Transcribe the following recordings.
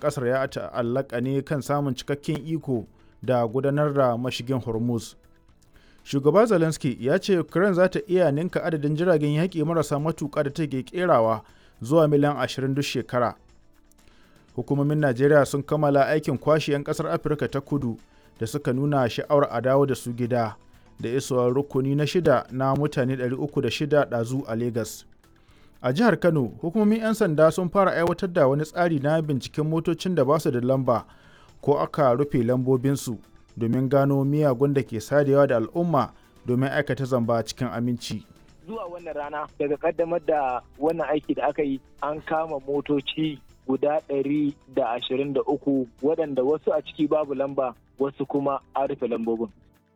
ƙasar ya ta'allaka ne kan samun cikakken iko da gudanar da mashigin Hormuz. Shugaba Zelensky ya ce Ukraine za ta iya ninka adadin jiragen yaƙi marasa matuƙa da take kerawa zuwa miliyan 20 duk shekara. Hukumomin Najeriya sun kammala aikin kwashe 'yan ƙasar Afirka ta kudu da suka nuna sha'awar a dawo da su gida da isowar rukuni na shida na mutane 306 ɗazu a Legas. A jihar Kano, hukumomin 'yan sanda sun fara aiwatar da wani tsari na binciken motocin da ba su da lamba ko aka rufe lambobinsu domin gano miyagun da ke sadewa da al'umma domin aikata zamba cikin aminci. Zuwa wannan rana daga kaddamar da wannan aiki da aka yi an kama motoci guda ɗari da ashirin da uku waɗanda wasu a ciki babu lamba wasu kuma an rufe lambobin.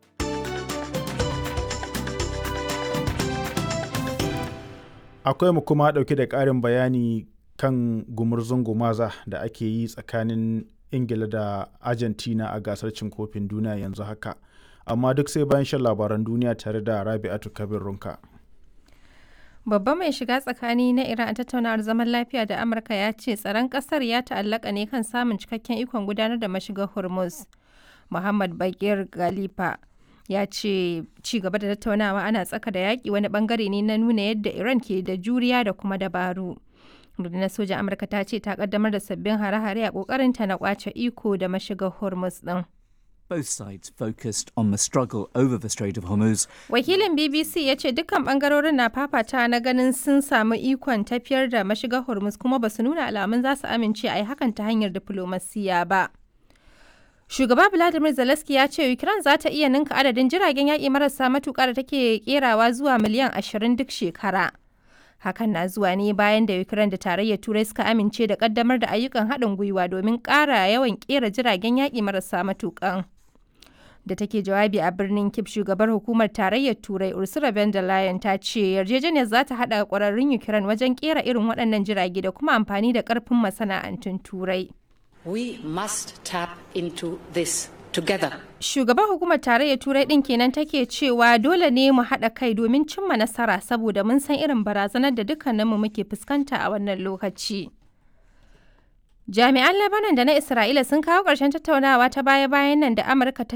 Akwai mu kuma ɗauke da ƙarin bayani kan gumurzun gumaza da ake yi tsakanin Ingila da Argentina a gasar cin kofin duniya yanzu haka. Amma duk sai bayan shan labaran duniya tare da Rabi'atu Kabir Runka. Babba mai shiga tsakani na Iran a tattaunawar zaman lafiya da Amurka ya ce tsaron ƙasar ya ta'allaka ne kan samun cikakken ikon gudanar da mashigar Hormuz. Muhammad Bagir Galifa ya ce ci gaba da tattaunawa ana tsaka da yaƙi wani bangare ne na nuna yadda Iran ke da juriya da kuma dabaru. rundunar sojan amurka ta ce ta kaddamar da sabbin hare-hare a kokarinta na kwace iko da mashigar hormuz din Both sides focused on the struggle over the Strait of Hormuz. wakilin bbc ya ce dukkan bangarorin na fafata na ganin sun samu ikon tafiyar da mashigar hormuz kuma ba su nuna alamun za su amince a yi hakan ta hanyar diflomasiya ba shugaba vladimir zelensky ya ce ukraine za ta iya ninka adadin jiragen yaƙi marasa matuƙa da take kerawa zuwa miliyan 20 duk shekara hakan na zuwa ne bayan da ukraine da tarayyar turai suka amince da kaddamar da ayyukan haɗin gwiwa domin ƙara yawan ƙera jiragen yaƙi marasa matuƙan da take jawabi a birnin kip shugabar hukumar tarayyar turai ursula von der leyen ta ce yarjejeniyar za ta haɗa ƙwararrun ukraine wajen ƙera irin waɗannan jirage da kuma amfani da ƙarfin masana'antun turai we must tap into this together. Shugaban hukumar tarayyar Turai ɗin kenan take cewa dole ne mu haɗa kai domin cimma nasara saboda mun san irin barazanar da dukkaninmu muke fuskanta a wannan lokaci. Jami'an Lebanon da na Isra'ila sun kawo ƙarshen tattaunawa ta baya-bayan nan da Amurka ta